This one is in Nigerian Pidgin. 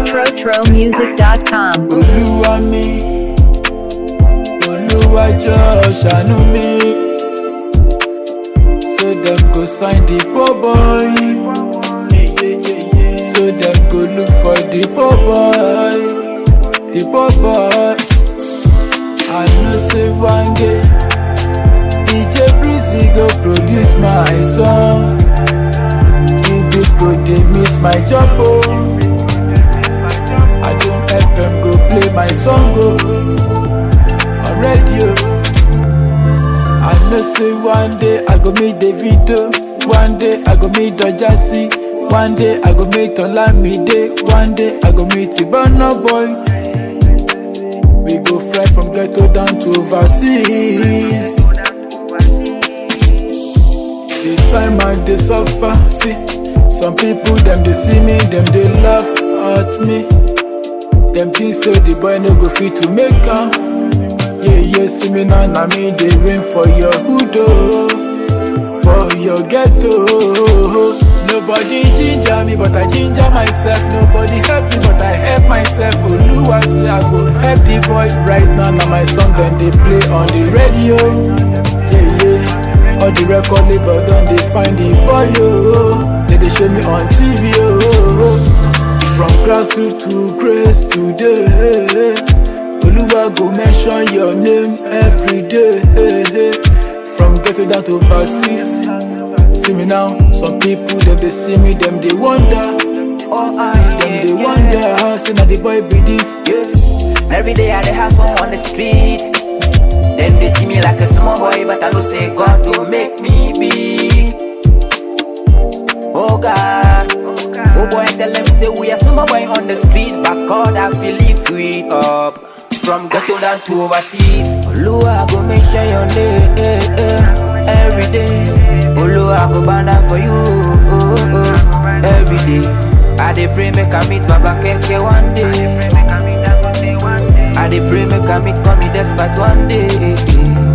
TroTroMusic.com. olúwa mi olúwa jọ ṣàánú mi so dem go sign the poor boy so dem go look for the poor boy the poor boy i know say one day dj breezy go produce my song Cubit go dey miss my job oh. Adum FM go play my song go on radio. I know say one day I go meet Davido, one day I go meet Dojasi, one day I go meet Olamide, one day I go meet Ibana boy. We go fly from ghetto down to overseas. The time I dey suffer, see some people dem dey see me, dem dey laugh at me. Dem think say the boy no go fit to make am. Yeah, yeah, see me now, na me dey rain for your hood oh, for your ghetto. Nobody ginger me, but I ginger myself. Nobody help me, but I help myself. Oluwa say I go help the boy. Right now, na my song dem dey play on the radio. Yeah, yeah, all the record label don dey find the boy oh. They dey show me on TV oh. From grassroots to grace today. Oluwa go mention your name every day. From ghetto down to overseas. See me now, some people them they see me, them they wonder. Oh, See I, them yeah, they yeah. wonder how say now the boy be this. Yeah. Every day I dey hustle on the street. Then they see me like a small boy, but I know say God will make me big. Oh God, oh boy, tell them say we are small boy on the street, but God I feel lift we up. From ghetto down to overseas, Oluwa go make sure your name eh, eh, every day. Oluwa go banner for you oh, oh, every day. I dey pray make I meet Baba Keke one day. I dey pray make I meet come despite one day.